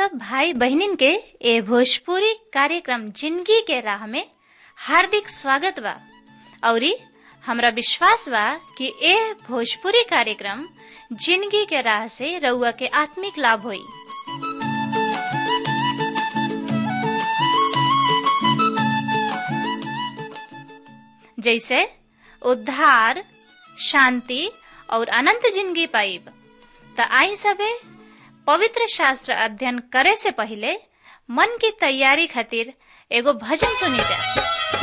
सब भाई बहनिन के ए भोजपुरी कार्यक्रम जिंदगी के राह में हार्दिक स्वागत बा औरी हमरा विश्वास बा कि ए भोजपुरी कार्यक्रम जिंदगी के राह से रउआ के आत्मिक लाभ होई जैसे उद्धार शांति और अनंत जिंदगी पाइब त आई सबे पवित्र शास्त्र अध्ययन करे से पहले मन की तैयारी खातिर एगो भजन सुनी जा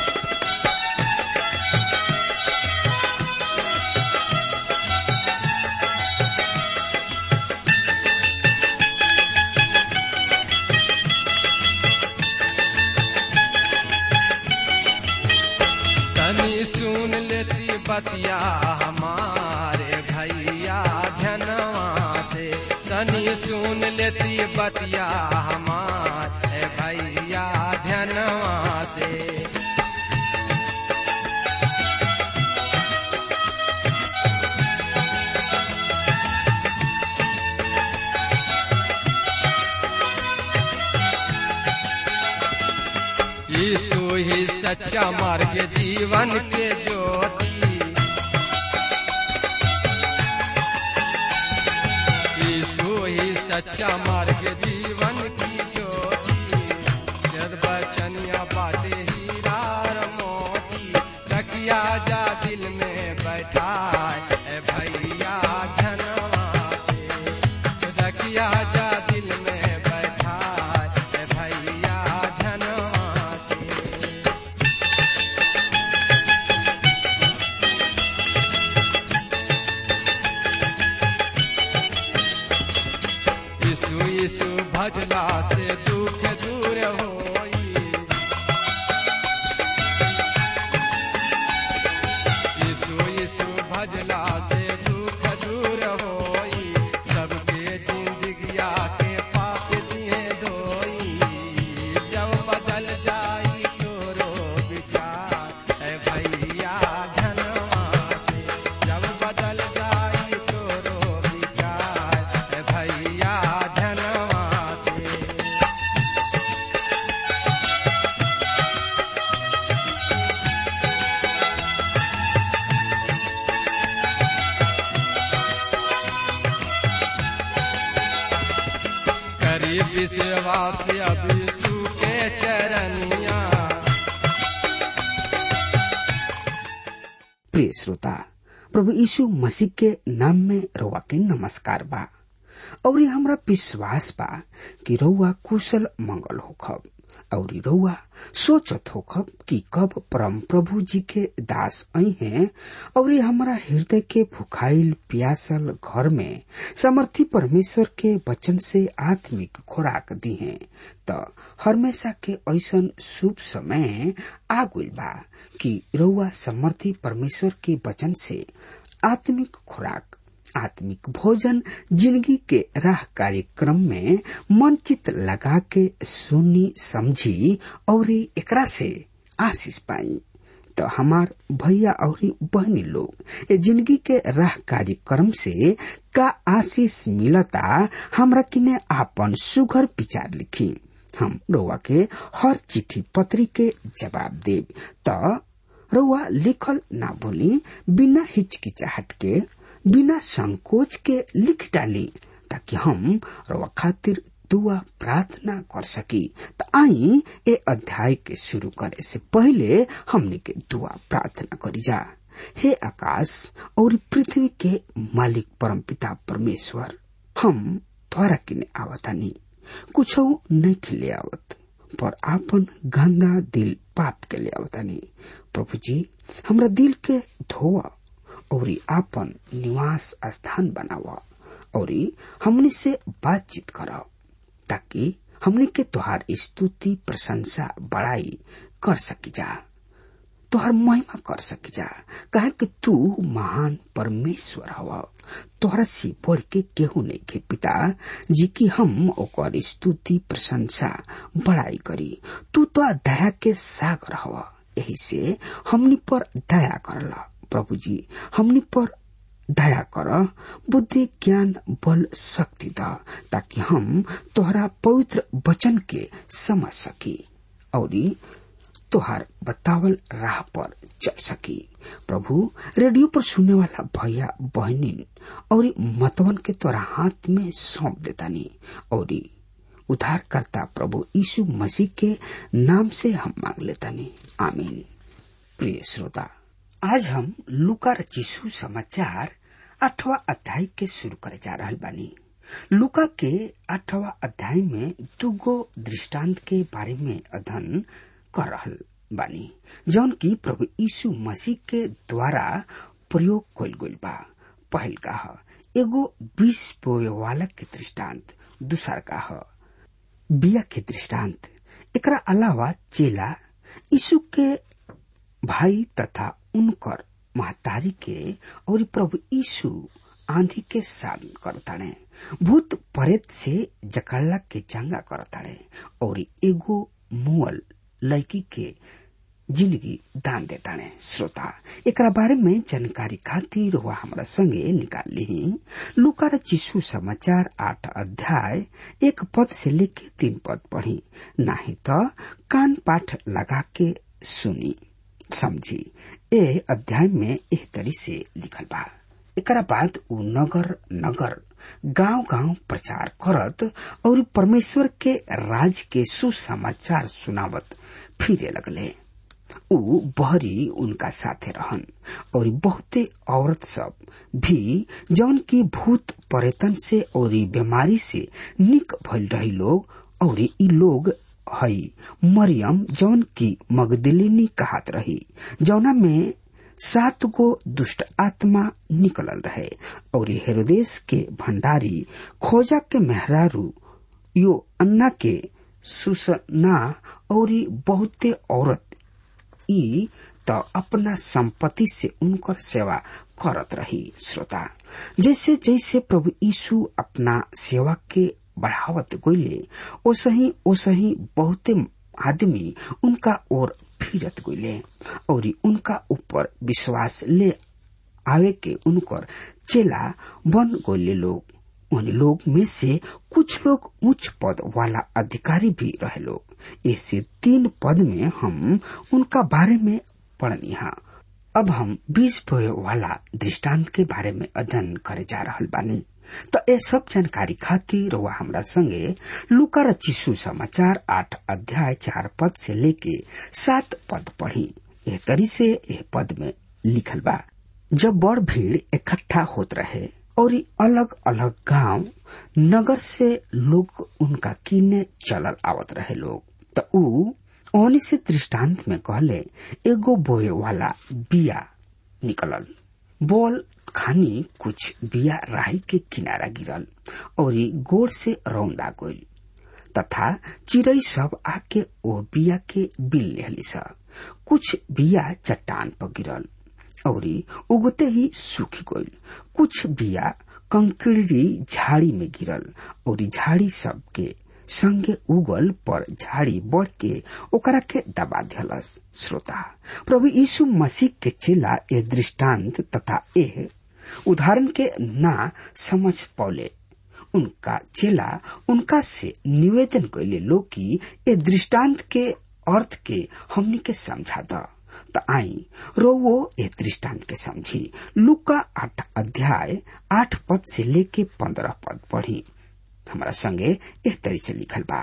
तनी सुन लेती बतिया हमारे भैया धनवा से तनी सुन लेती बतिया हमारे भैया धनवा से यीशु ही सच्चा मार्ग जीवन के ज्योति यीशु ही सच्चा मार्ग जीवन की ज्योति निर्वचनिया बातें हीरा और मोती रखिया जा दिल में बैठा है भैया धनवा से रखिया जा दिल में बैठा है भैया धनवा से यीशु यीशु भजला से दुख दूर होई यीशु यीशु भजला से दुख दूर होई सबके जिंदगिया के पाप दिए धोई जब बदल जाई तोरो विचार है भैया धनवा से जब बदल जाई तोरो विचार है भैया धनवा से करीब सेवा के अभी सूखे चरनिया प्रिय श्रोता प्रभु यीशु मसीह के नाम में रउआ के नमस्कार बा और ये हमरा विश्वास बा कि रउआ कुशल मंगल होखब और रउआ सोचत होखब कि कब परम प्रभु जी के दास आई हैं और ये हमारा हृदय के भुखाइल प्यासल घर में समर्थी परमेश्वर के वचन से आत्मिक खुराक दी हैं त हमेशा के ऐसन शुभ समय आ गइल बा कि रउआ समर्थी परमेश्वर के वचन से आत्मिक खुराक आत्मिक भोजन जिंदगी के राह कार्यक्रम में मन चित लगा के सुनी समझी और एकरा से आशीष पाई तो हमार भैया और बहनी लोग ए जिंदगी के राह कार्यक्रम से का आशीष मिलता हमरा किने आपन सुघर विचार लिखी हम रउआ के हर चिट्ठी पत्री के जवाब देब त रउआ लिखल ना भूली बिना हिचकिचाहट के बिना संकोच के लिख डाली ताकि हम रउआ खातिर दुआ प्रार्थना कर सकी त आई ए अध्याय के शुरू करे से पहले हमने के दुआ प्रार्थना करी जा हे आकाश और पृथ्वी के मालिक परम पिता परमेश्वर हम तोरा किने आवतानी कुछ नहीं खिले आवत पर आपन गंदा दिल पाप के ले आवतानी प्रभु जी हमरा दिल के धोआ और आपन निवास स्थान बनावा और हमनी से बातचीत करा ताकि हमनी के तोहार स्तुति प्रशंसा बड़ाई कर सकी जा तोहर महिमा कर सकी जा कहे कि तू महान परमेश्वर हवा तोहरा से बढ़ के केहू नहीं के पिता जी की हम ओकर स्तुति प्रशंसा बड़ाई करी तू तो दया के सागर हवा यही से हमनी पर दया करला प्रभु जी हमनी पर दया कर बुद्धि ज्ञान बल शक्ति द ताकि हम तोहरा पवित्र वचन के समझ सकी और तोहार बतावल राह पर चल सकी प्रभु रेडियो पर सुनने वाला भैया बहनी और मतवन के तोरा हाथ में सौंप देतानी और उद्धारकर्ता प्रभु यीशु मसीह के नाम से हम मांग लेतानी आमीन प्रिय श्रोता आज हम लुका रचिसु समाचार आठवा अध्याय के शुरू करे जा रहा बानी लुका के आठवा अध्याय में दुगो दृष्टांत के बारे में अध्ययन कर रहल बानी जौन की प्रभु यीशु मसीह के द्वारा प्रयोग कल गईल बा पहल का ह एगो बीस बोए वाला के दृष्टांत दूसर का ह बिया के दृष्टांत एकरा अलावा चेला यीशु के भाई तथा उनकर महतारी के और प्रभु यीशु आंधी के सामने करताड़े भूत परेत से जकड़ला के चंगा करताड़े और एगो मुअल लड़की के जिंदगी दान देताड़े श्रोता एकरा बारे में जानकारी खातिर हुआ हमारा संगे निकाल ली लुका चिशु समाचार आठ अध्याय एक पद से लेके तीन पद पढ़ी नाही तो कान पाठ लगा के सुनी समझी ए अध्याय में एह तरी से लिखल बा एकरा बाद उ नगर नगर गांव गांव प्रचार करत और परमेश्वर के राज के सुसमाचार सुनावत फिरे लगले उ बहरी उनका साथे रहन और बहुते औरत सब भी जौन की भूत पर्यटन से और बीमारी से निक भइल रही लोग और ई लोग हई मरियम जौन की मगदलिनी कहत रही जौना में सात गो दुष्ट आत्मा निकलल रहे और हेरोदेश के भंडारी खोजा के मेहरारू यो अन्ना के सुसना और बहुते औरत ई त अपना संपत्ति से उनकर सेवा करत रही श्रोता जैसे जैसे प्रभु यीशु अपना सेवा के बढ़ावत गईले ओसही ओसही बहुते आदमी उनका ओर फिरत गईले और उनका ऊपर विश्वास ले आवे के उनकर चेला बन गईले लोग उन लोग में से कुछ लोग उच्च पद वाला अधिकारी भी रहे लोग ऐसे तीन पद में हम उनका बारे में पढ़निहा अब हम बीस बोए वाला दृष्टांत के बारे में अध्ययन करे जा रहा बानी तो ये सब जानकारी खातिर वह हमरा संगे लुका रचिसु समाचार आठ अध्याय चार पद से लेके सात पद पढ़ी यह तरी से यह पद में लिखल बा जब बड़ भीड़ इकट्ठा होत रहे और अलग अलग गांव नगर से लोग उनका कीने चलल आवत रहे लोग तो ऊ ओनी से दृष्टांत में कहले एगो बोए वाला बिया निकलल बोल खानी कुछ बिया राही के किनारा गिरल और गोड़ से रौंदा गईल तथा चिड़ई सब आके ओ बिया के बिल लेहली सा कुछ बिया चट्टान पर गिरल और उगते ही सूख गईल कुछ बिया कंकड़ी झाड़ी में गिरल और झाड़ी सब के संगे उगल पर झाड़ी बढ़ के ओकरा के दबा दिलस श्रोता प्रभु यीशु मसीह के चेला ए दृष्टांत तथा ए उदाहरण के ना समझ पौले उनका चेला उनका से निवेदन कैले लोग की ए दृष्टांत के अर्थ के हमनी के समझा द त आई रोवो ए दृष्टांत के समझी लुका आठ अध्याय आठ पद से लेके पंद्रह पद पढ़ी हमारा संगे एक तरी से लिखल बा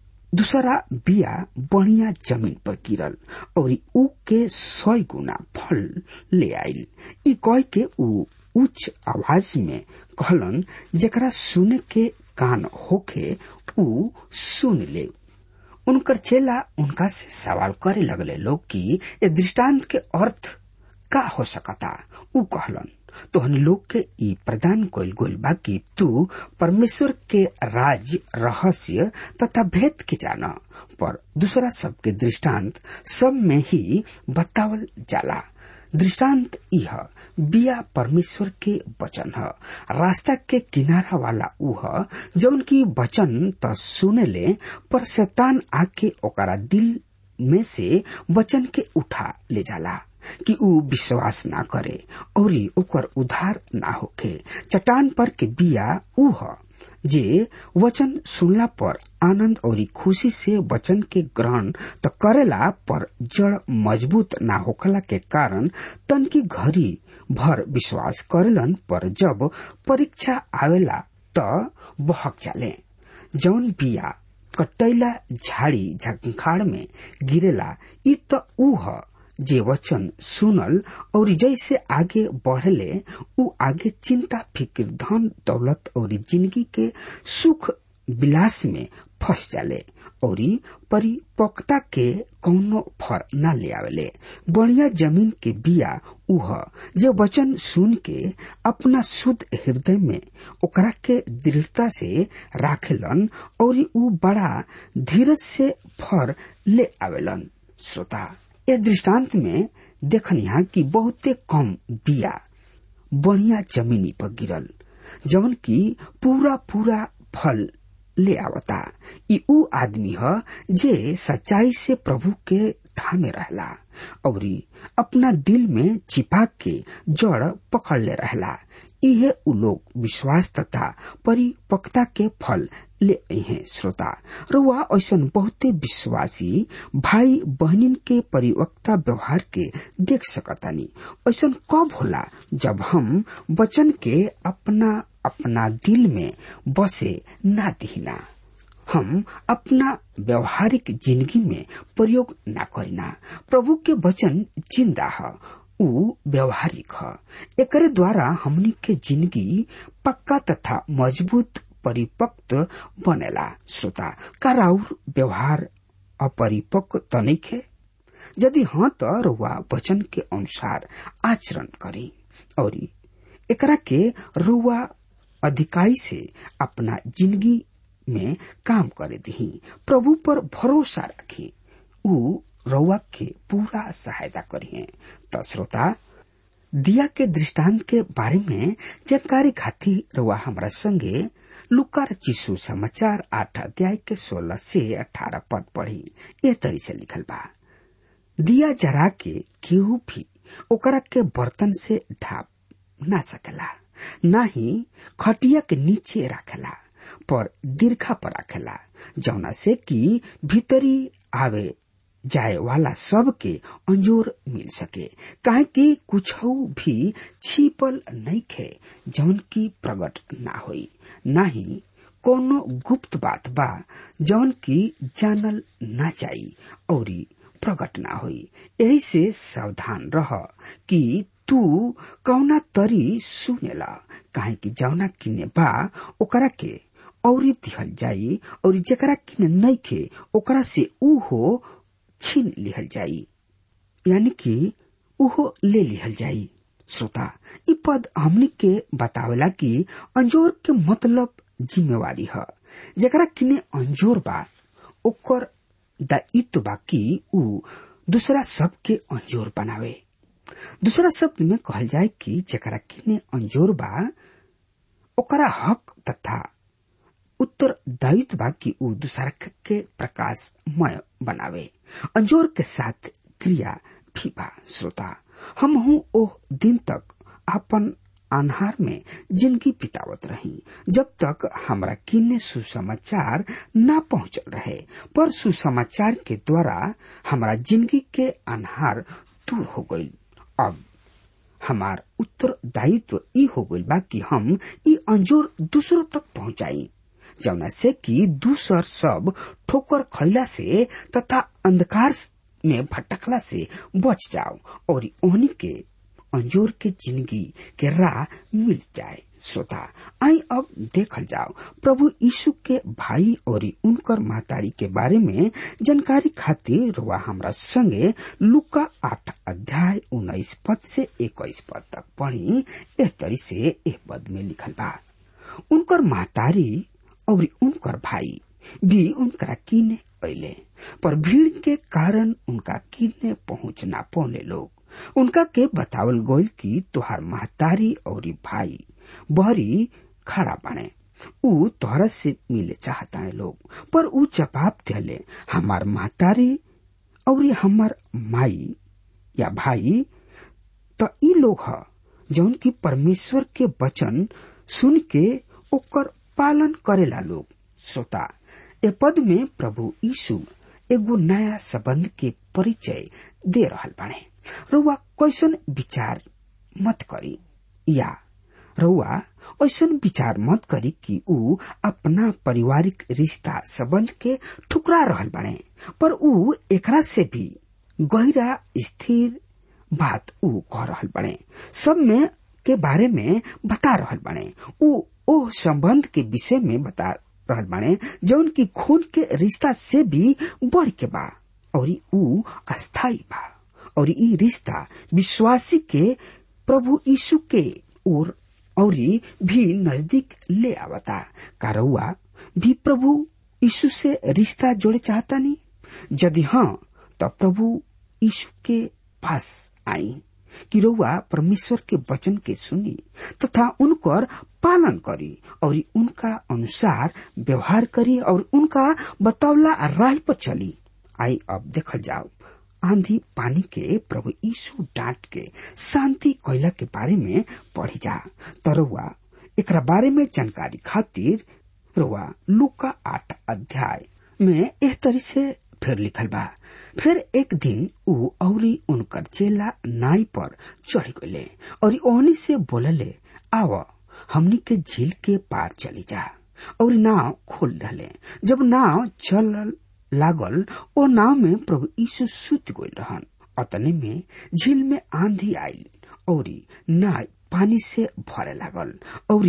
दूसरा बिया बढ़िया जमीन पर गिरल और ऊ के सौ गुना फल ले आयल ई कह के ऊ उच्च आवाज में कहलन जकरा सुने के कान होखे ऊ सुन ले उनकर चेला उनका से सवाल करे लगले लोग कि ये दृष्टांत के अर्थ का हो सकता ऊ कहलन तोहन लोग के ई प्रदान कइल गइल बा कि तू परमेश्वर के राज रहस्य तथा भेद के जान पर दूसरा सबके दृष्टांत सब में ही बतावल जाला दृष्टांत यह बिया परमेश्वर के वचन ह रास्ता के किनारा वाला ऊ ह जौन की वचन त सुने ले पर शैतान आके ओकरा दिल में से वचन के उठा ले जाला कि ऊ विश्वास ना करे और ओकर उधार ना होखे चट्टान पर के बिया ऊ ह जे वचन सुनला पर आनंद और खुशी से वचन के ग्रहण त करेला पर जड़ मजबूत ना होखला के कारण तन की घड़ी भर विश्वास करेलन पर जब परीक्षा आवेला त बहक जाले जौन बिया कटैला झाड़ी झंखाड़ में गिरेला इ त ऊ ह जे वचन सुनल और जैसे आगे बढ़ले उ आगे चिंता फिक्र धन दौलत और जिंदगी के सुख विलास में फंस जाले और परिपक्वता के कौनो फर न ले आवेले बढ़िया जमीन के बिया उह जे वचन सुन के अपना शुद्ध हृदय में ओकरा के दृढ़ता से राखेलन और उ बड़ा धीरज से फर ले आवेलन श्रोता ए दृष्टांत में देखनिहा कि बहुते कम बिया बढ़िया जमीनी पर गिरल जवन की पूरा पूरा फल ले आवता ई ऊ आदमी ह जे सच्चाई से प्रभु के थामे रहला और अपना दिल में छिपा के जड़ पकड़ ले रहला इहे उ लोग विश्वास तथा परिपक्वता के फल ले हैं श्रोता रुआ ऐसा बहुते विश्वासी भाई बहनिन के परिवक्ता व्यवहार के देख सकतानी ऐसा कब होला जब हम वचन के अपना अपना दिल में बसे ना दिहिना हम अपना व्यवहारिक जिंदगी में प्रयोग ना करिना प्रभु के वचन जिंदा है उ व्यवहारिक है एकरे द्वारा हमनी के जिंदगी पक्का तथा मजबूत परिपक्व बनेला श्रोता का राउर व्यवहार अपरिपक्व त नइखे यदि हाँ त रुआ वचन के अनुसार आचरण करी और एकरा के रुआ अधिकाई से अपना जिंदगी में काम करे दी प्रभु पर भरोसा रखी उ रउआ के पूरा सहायता करिए त श्रोता दिया के दृष्टांत के बारे में जानकारी खातिर रउआ हमरा संगे लुकार चिसु समाचार आठ अध्याय के सोलह से अठारह पद पढ़ी ए तरी से लिखल बा दिया जरा के केहू भी ओकरा के बर्तन से ढाप ना सकेला ना ही खटिया के नीचे रखेला पर दीर्घा पर रखेला जौना से कि भीतरी आवे जाए वाला सब के अंजोर मिल सके काहे कि कुछ भी छिपल नहीं खे जौन की प्रकट ना होई ना ही कोनो गुप्त बात बा जौन की जानल ना जाई और प्रकट ना होई यही से सावधान रह कि तू कौना तरी सुनेला काहे कि जौना किने बा ओकरा के और दिहल जाई और जेकरा किने नहीं खे ओकरा से ऊ हो छीन लिहल जाई यानी कि उहो ले लिहल जाई श्रोता इ पद हमनी के बतावेला कि अंजोर के मतलब जिम्मेवारी है जकरा किने अंजोर बा ओकर दायित्व बा कि ऊ दूसरा सबके अंजोर बनावे दूसरा शब्द में कहल जाए कि जकरा किने अंजोर बा ओकरा हक तथा उत्तर दायित्व बा कि ऊ दूसरा के प्रकाशमय बनावे अंजोर के साथ क्रिया भी बा श्रोता हम हूँ ओह दिन तक अपन आन्हार में जिंदगी बितावत रही जब तक हमरा किन्ने सुसमाचार न पहुंचल रहे पर सुसमाचार के द्वारा हमरा जिंदगी के आन्हार दूर हो गई अब हमार उत्तरदायित्व ई हो गई बा कि हम ई अंजोर दूसरों तक पहुंचाई जौना से कि दूसर सब ठोकर खैला से तथा अंधकार में भटकला से बच जाओ और ओहनी के अंजोर के जिंदगी के राह मिल जाए श्रोता आई अब देखल जाओ प्रभु यीशु के भाई और उनकर महतारी के बारे में जानकारी खातिर रुआ हमरा संगे लुका आठ अध्याय उन्नीस पद से इक्कीस पद तक पढ़ी एह तरी से एह पद में लिखल बा उनकर महतारी और उनकर भाई भी उनकरा किने अले पर भीड़ के कारण उनका किने पहुंच ना पौने लोग उनका के बतावल गोल की तुहार महतारी और भाई बहरी खड़ा बने ऊ तोहरा से मिले चाहता लोग पर ऊ जवाब दिले हमार महतारी और हमार माई या भाई तो ई लोग ह जौन की परमेश्वर के वचन सुन के ओकर पालन करेला लोग श्रोता ए पद में प्रभु यीशु एगो नया संबंध के परिचय दे रहल बाड़े रउआ कैसन विचार मत करी या रउआ ऐसन विचार मत करी कि ऊ अपना पारिवारिक रिश्ता संबंध के ठुकरा रहल बाड़े पर ऊ एकरा से भी गहरा स्थिर बात ऊ कह रहल बाड़े सब में के बारे में बता रहल बाड़े ऊ ओ संबंध के विषय में बता रहल बाड़े जौन की खून के रिश्ता से भी बढ़ के बा और ऊ अस्थाई बा और ई रिश्ता विश्वासी के प्रभु यीशु के ओर और भी नजदीक ले आवता कारौआ भी प्रभु यीशु से रिश्ता जोड़े चाहता नहीं यदि हाँ तो प्रभु यीशु के पास आई कि रउआ परमेश्वर के वचन के सुनी तथा उनकर पालन करी और उनका अनुसार व्यवहार करी और उनका बतौला राह पर चली आई अब देखल जाओ आंधी पानी के प्रभु यीशु डांट के शांति कोयला के बारे में पढ़ी जा तरुआ एकरा बारे में जानकारी खातिर रुआ लुका आठ अध्याय में एह तरी से फिर लिखल बा फिर एक दिन ऊ औरी उनकर चेला नाई पर चढ़ गए और ओहनी से बोलले आव हमनी के झील के पार चली जा और नाव खोल डाले जब नाव चल लागल ओ नाव में प्रभु यीशु सुत गइल रहन अतने में झील में आंधी आयल और नाव पानी से भरे लागल और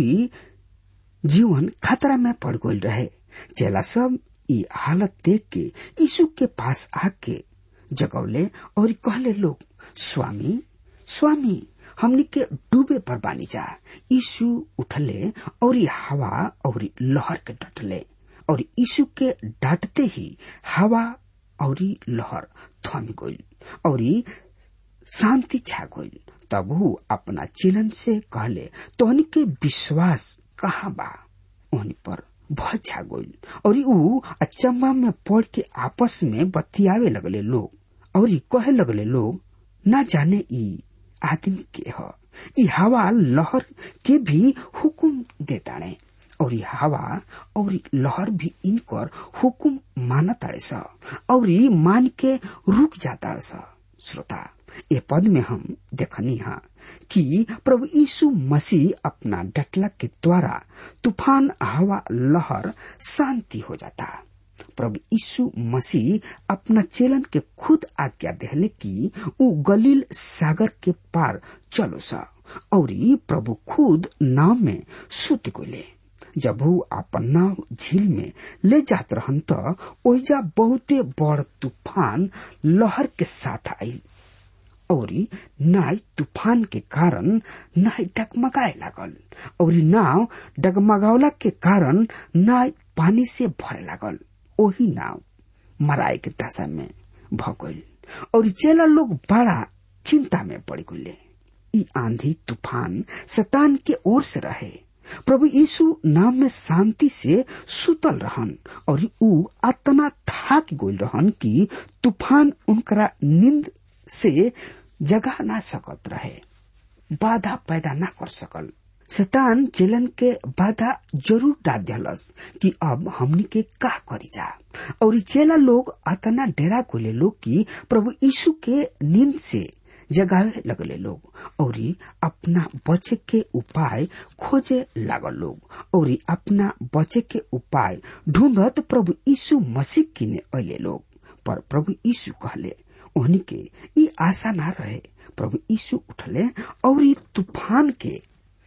जीवन खतरा में पड़ गइल रहे चेला सब ई हालत देख के यीशु के पास आके जगौले और कहले लोग स्वामी स्वामी हमनी के डूबे पर बानी जा यीशु उठले और हवा और लहर के डटले और यीशु के डांटते ही हवा और लहर थम गई और शांति छा गई तब वो अपना चिलन से कहले तोहनी के विश्वास कहाँ बा ओहनी पर भय छा गई और ऊ अचंबा में पड़ के आपस में बतियावे लगले लोग और कहे लगले लोग ना जाने ई आदमी के ह ई हवा लहर के भी हुकुम देताड़े और हवा और लहर भी इनकर हुकुम मानताड़े स और मान के रुक जाता स श्रोता ये पद में हम देखनी हा कि प्रभु यीशु मसीह अपना डटला के द्वारा तूफान हवा लहर शांति हो जाता प्रभु यीशु मसीह अपना चेलन के खुद आज्ञा देहले कि ऊ गलील सागर के पार चलो सा और प्रभु खुद नाव में सुत गोले जब वो अपन नाव झील में ले जात रहन त ओहिजा बहुते बड़ तूफान लहर के साथ आई और नाव तूफान के कारण नाव डगमगाए लागल और नाव डगमगावला के कारण नाव पानी से भरे लागल ओही नाव मराए के दशा में भगल और चेला लोग बड़ा चिंता में पड़ गए ई आंधी तूफान शतान के ओर से रहे प्रभु यीशु नाम में शांति से सुतल रहन और ऊ अतना थाक गइल रहन कि तूफान उनकरा नींद से जगा ना सकत रहे बाधा पैदा ना कर सकल शैतान चेलन के बाधा जरूर डाल दिलस कि अब हमनी के का करी जा और चेला लोग अतना डेरा गोले लोग कि प्रभु यीशु के नींद से जगावे लगले लोग और अपना बचे के उपाय खोजे लागल लोग और अपना बचे के उपाय ढूंढत प्रभु यीशु मसीह किने अले लोग पर प्रभु यीशु कहले ओहनी के ई आशा ना रहे प्रभु यीशु उठले और तूफान के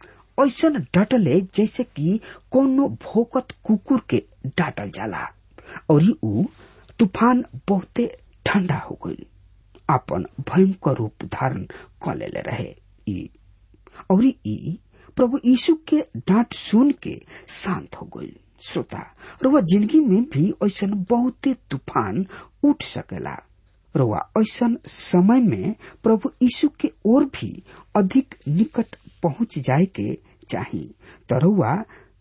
ऐसा डटले जैसे कि कोनो भोकत कुकुर के डाटल जाला और ऊ तूफान बहुते ठंडा हो गई अपन भयंकर रूप धारण क लेले रहे ई और ई प्रभु यीशु के डांट सुन के शांत हो गई श्रोता रुआ जिंदगी में भी ऐसा बहुते तूफान उठ सकेला रुआ ऐसा समय में प्रभु यीशु के ओर भी अधिक निकट पहुंच जाए के चाही तो रुआ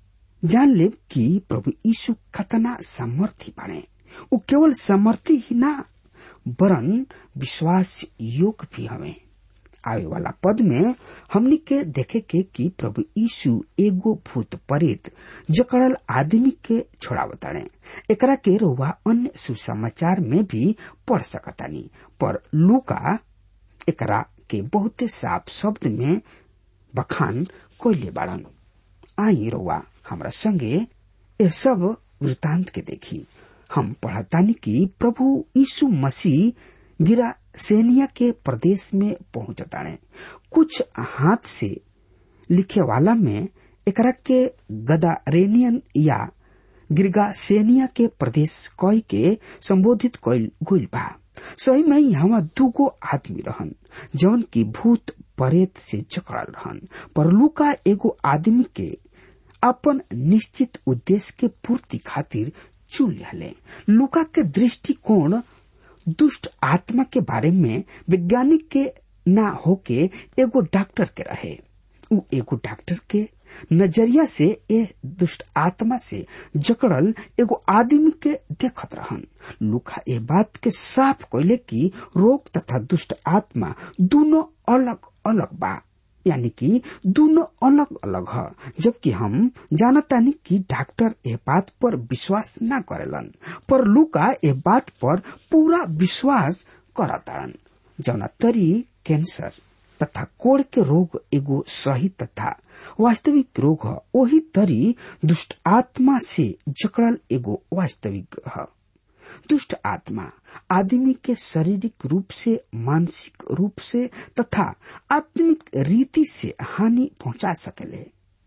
जान ले कि प्रभु यीशु खतना सामर्थी बने वो केवल सामर्थी ही ना वरन विश्वास योग्य भी हमें आवे वाला पद में हमनी के देखे के कि प्रभु यीशु एगो भूत प्रेत जकड़ल आदमी के छोड़ावताड़े एकरा के रोवा अन्य सुसमाचार में भी पढ़ सकतानी पर लूका एकरा के बहुते साफ शब्द में बखान कोयले बाड़न आई रोवा हमरा संगे ये सब वृतांत के देखी हम पढ़तानी कि प्रभु यीशु मसीह गिरा सेनिया के प्रदेश में पहुंचताड़े कुछ हाथ से लिखे वाला में एकरा के गदारेनियन या गिरगासेनिया के प्रदेश कई के संबोधित कइल गइल बा सही में यहाँ दूगो आदमी रहन जौन की भूत परेत से जकड़ल रहन पर लुका एगो आदमी के अपन निश्चित उद्देश्य के पूर्ति खातिर चुन लिहले लुका के दृष्टिकोण दुष्ट आत्मा के बारे में वैज्ञानिक के ना होके एगो डॉक्टर के रहे उ एगो डॉक्टर के नजरिया से ए दुष्ट आत्मा से जकड़ल एगो आदमी के देखत रहन लुका ए बात के साफ कैले कि रोग तथा दुष्ट आत्मा दोनों अलग अलग बा यानी कि दोनों अलग अलग है जबकि हम जानतानी कि डॉक्टर ए बात पर विश्वास ना करेलन पर लुका ए बात पर पूरा विश्वास करतारन जौना तरी कैंसर तथा कोड़ के रोग एगो सही तथा वास्तविक रोग है वही तरी दुष्ट आत्मा से जकड़ल एगो वास्तविक है दुष्ट आत्मा आदमी के शारीरिक रूप से मानसिक रूप से तथा आत्मिक रीति से हानि पहुंचा सकेले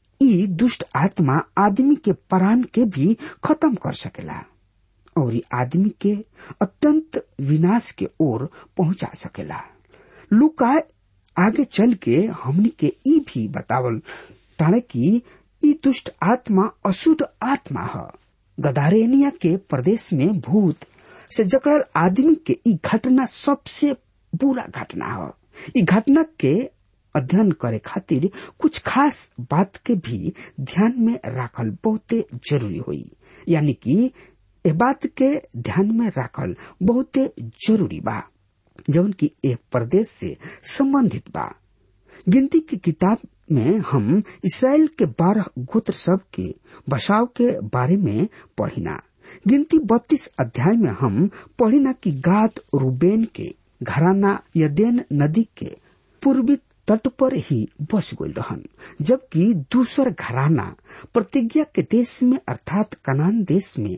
ई दुष्ट आत्मा आदमी के प्राण के भी खत्म कर सकेला और ई आदमी के अत्यंत विनाश के ओर पहुंचा सकेला लुका आगे चल के हमनी के ई भी बतावल ताणे कि ई दुष्ट आत्मा अशुद्ध आत्मा है गदारेनिया के प्रदेश में भूत से जकड़ल आदमी के ई घटना सबसे बुरा घटना है ई घटना के अध्ययन करे खातिर कुछ खास बात के भी ध्यान में राखल बहुते जरूरी हुई यानी कि ए बात के ध्यान में राखल बहुते जरूरी बा जौन की एक प्रदेश से संबंधित बा गिनती की किताब में हम इसराइल के बारह गोत्र सब के बसाव के बारे में पढ़िना गिनती बत्तीस अध्याय में हम पढ़िना कि गाद रूबेन के घराना यदेन नदी के पूर्वी तट पर ही बस गई रहन जबकि दूसर घराना प्रतिज्ञा के देश में अर्थात कनान देश में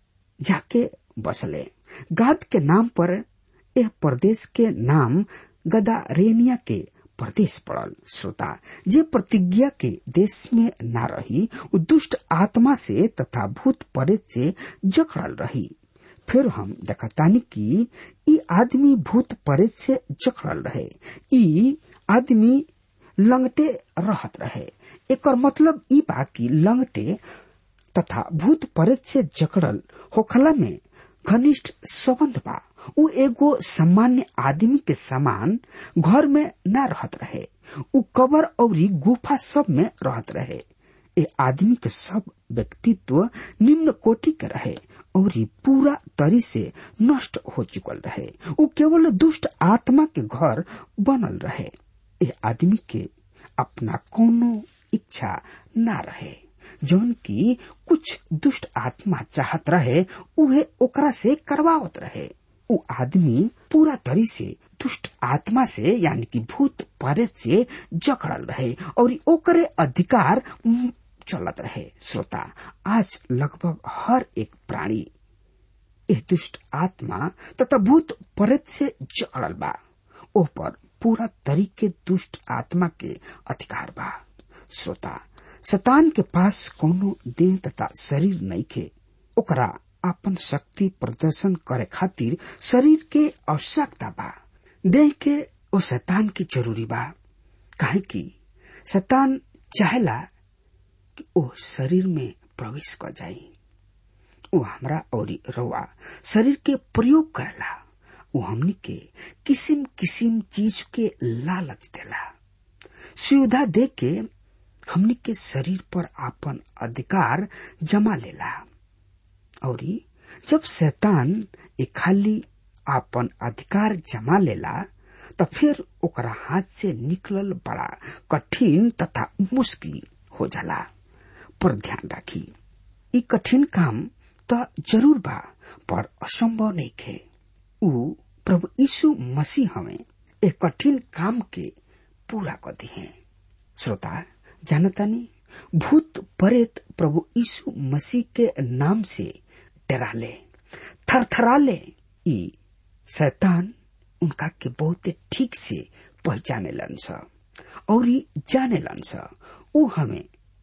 जाके बसले गाद के नाम पर यह प्रदेश के नाम गदारेनिया के प्रदेश पड़ल श्रोता जे प्रतिज्ञा के देश में न रही उ दुष्ट आत्मा से तथा भूत प्रेत से जकड़ल रही फिर हम देखतानी कि ई आदमी भूत प्रेत से जकड़ल रहे ई आदमी लंगटे रहत रहे एकर मतलब ई बा कि लंगटे तथा भूत प्रेत से जकड़ल होखला में घनिष्ठ संबंध बा उ एगो सामान्य आदमी के समान घर में न रहत रहे उ कबर और गुफा सब में रहत रहे ए आदमी के सब व्यक्तित्व निम्न कोटि के रहे और पूरा तरी से नष्ट हो चुकल रहे उ केवल दुष्ट आत्मा के घर बनल रहे ए आदमी के अपना कोनो इच्छा न रहे जौन की कुछ दुष्ट आत्मा चाहत रहे उहे ओकरा से करवावत रहे उ आदमी पूरा तरी से दुष्ट आत्मा से यानी कि भूत प्रेत से जकड़ल रहे और ओकरे अधिकार चलत रहे श्रोता आज लगभग हर एक प्राणी यह दुष्ट आत्मा तथा भूत प्रेत से जकड़ल बा ओ पर पूरा तरीके दुष्ट आत्मा के अधिकार बा श्रोता शतान के पास कोनो देह तथा शरीर नहीं खे ओकरा अपन शक्ति प्रदर्शन करे खातिर शरीर के आवश्यकता बा देह के ओ शैतान की जरूरी बा काहे कि शैतान चाहेला कि ओ शरीर में प्रवेश कर जाई वो हमरा और रवा शरीर के प्रयोग करेला वो हमनी के किसिम किसिम चीज के लालच देला सुविधा दे के हमनी के शरीर पर आपन अधिकार जमा लेला और जब शैतान एक खाली आपन अधिकार जमा लेला त फिर ओकरा हाथ से निकलल बड़ा कठिन तथा मुश्किल हो जाला पर ध्यान राखी ई कठिन काम त जरूर बा पर असंभव नहीं खे ऊ प्रभु यीशु मसीह हमें एक कठिन काम के पूरा कर दिए श्रोता जानतानी भूत प्रेत प्रभु यीशु मसीह के नाम से डराले थरथराले ई शैतान उनका के बहुत ठीक से पहचाने लन स और ई जाने लन स ऊ हमें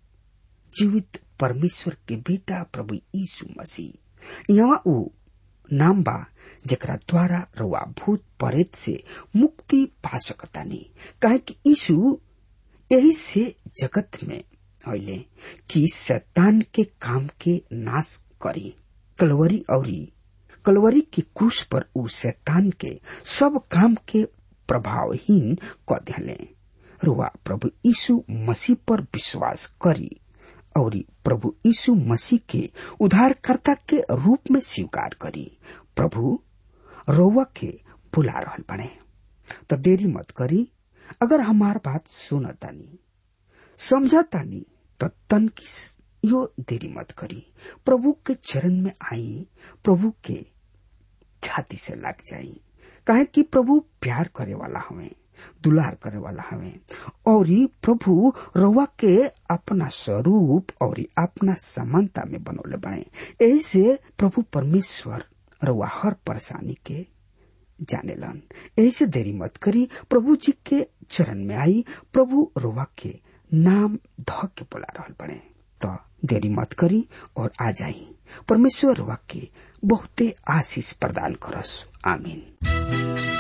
जीवित परमेश्वर के बेटा प्रभु यीशु मसीह यहाँ ऊ नाम बा जेकरा द्वारा रुआ भूत प्रेत से मुक्ति पा सकतानी काहे कि यीशु यही से जगत में हईले कि शैतान के काम के नाश करी कलवरी औरी कलवरी के क्रूस पर ऊ शैतान के सब काम के प्रभावहीन क दिले रुआ प्रभु यीशु मसीह पर विश्वास करी और प्रभु यीशु मसीह के उद्धारकर्ता के रूप में स्वीकार करी प्रभु रउआ के बुला रहल बने तो देरी मत करी अगर हमार बात सुनतानी समझतानी तो तन की यो देरी मत करी प्रभु के चरण में आई प्रभु के छाती से लग जाई काहे कि प्रभु प्यार करे वाला हमें दुलार करे वाला हमें और प्रभु रउआ के अपना स्वरूप और अपना समानता में बनौले बने यही से प्रभु परमेश्वर रउआ हर परेशानी के जाने लन यही से देरी मत करी प्रभु जी के चरण में आई प्रभु रउआ के नाम ध के बुला रहल बने तो देरी मत करी और आ जाई परमेश्वर रउआ के बहुते आशीष प्रदान करस आमीन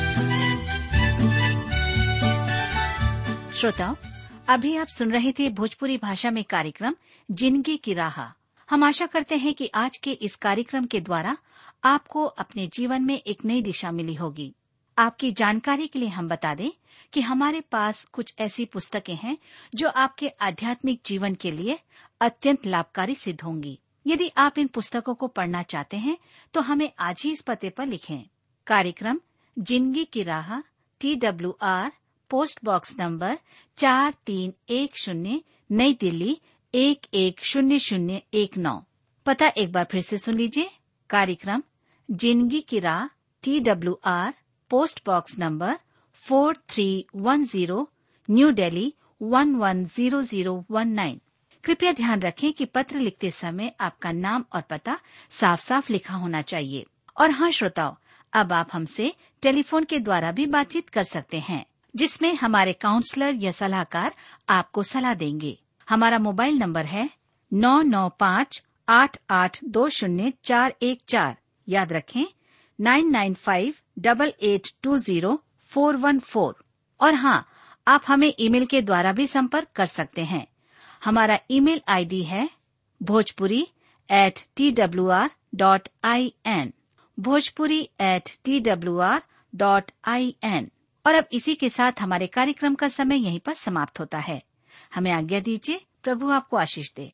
श्रोताओं अभी आप सुन रहे थे भोजपुरी भाषा में कार्यक्रम जिंदगी की राह हम आशा करते हैं कि आज के इस कार्यक्रम के द्वारा आपको अपने जीवन में एक नई दिशा मिली होगी आपकी जानकारी के लिए हम बता दें कि हमारे पास कुछ ऐसी पुस्तकें हैं जो आपके आध्यात्मिक जीवन के लिए अत्यंत लाभकारी सिद्ध होंगी यदि आप इन पुस्तकों को पढ़ना चाहते हैं तो हमें आज ही इस पते पर लिखें कार्यक्रम जिंदगी की राह T W R post box number चार तीन एक शून्य नई दिल्ली एक एक शून्य शून्य एक नौ पता एक बार फिर से सुन लीजिए कार्यक्रम जिंदगी की राह T W R post box number four three one zero new Delhi one one zero zero one nine कृपया ध्यान रखें कि पत्र लिखते समय आपका नाम और पता साफ साफ लिखा होना चाहिए और हाँ श्रोताओं अब आप हमसे टेलीफोन के द्वारा भी बातचीत कर सकते हैं जिसमें हमारे काउंसलर या सलाहकार आपको सलाह देंगे हमारा मोबाइल नंबर है नौ नौ पाँच आठ आठ दो शून्य चार एक चार याद रखें nine nine five double eight two zero four one four और हाँ आप हमें ईमेल के द्वारा भी संपर्क कर सकते हैं हमारा ईमेल आईडी है Bhojpuri at T W R dot I N Bhojpuri at T W R dot I N और अब इसी के साथ हमारे कार्यक्रम का समय यहीं पर समाप्त होता है हमें आज्ञा दीजिए प्रभु आपको आशीष दे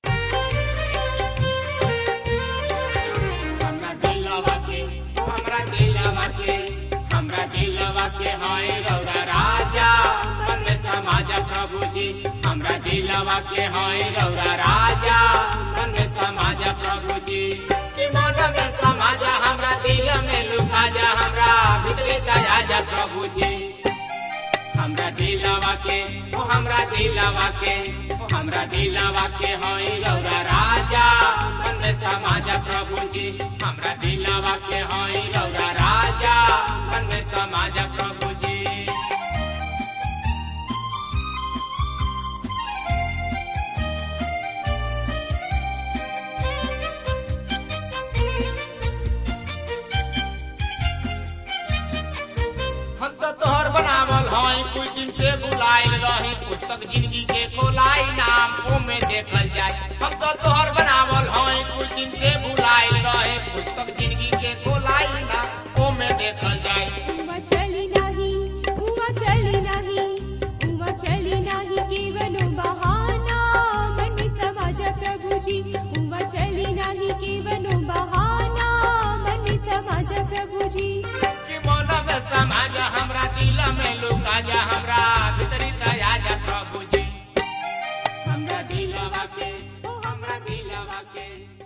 हमरा दिलवा के हमरा दिलवा के हमरा दिलवा के हाय रौरा राजा मन में समाजा प्रभु जी हमरा दिलवा के हाय रौरा राजा मन में समाजा प्रभु जी कि मन में समाजा हमरा दिल में लुका जा हमरा भीतरी दया जा प्रभु जी हमरा दिलवा के ओ हमरा दिलवा के ओ हमरा दिलवा के होई रौरा राजा मन में समाजा प्रभु जी हमरा दिलवा के होई रौरा राजा मन में समाजा प्रभु जी हम तो तोहर बनावल हई कुछ दिन से बुलाइल रही पुस्तक जिंदगी के खोलाई नाम ओमे देखल जाय हम तो तोहर बनावल हई कुछ दिन से बुलाइल रही पुस्तक जिंदगी के खोलाई नाम ओमे देखल जाय उमा चली नाही उमा चली नाही उमा चली नाही केवलो बहाना मन समाज प्रभु जी उमा चली नाही केवलो बहाना मन में समाज प्रभु जी कि मन में समाज हमरा दिल में लुका जा हमरा भीतरी दया जा प्रभु जी हमरा दिलवा के ओ हमरा दिलवा के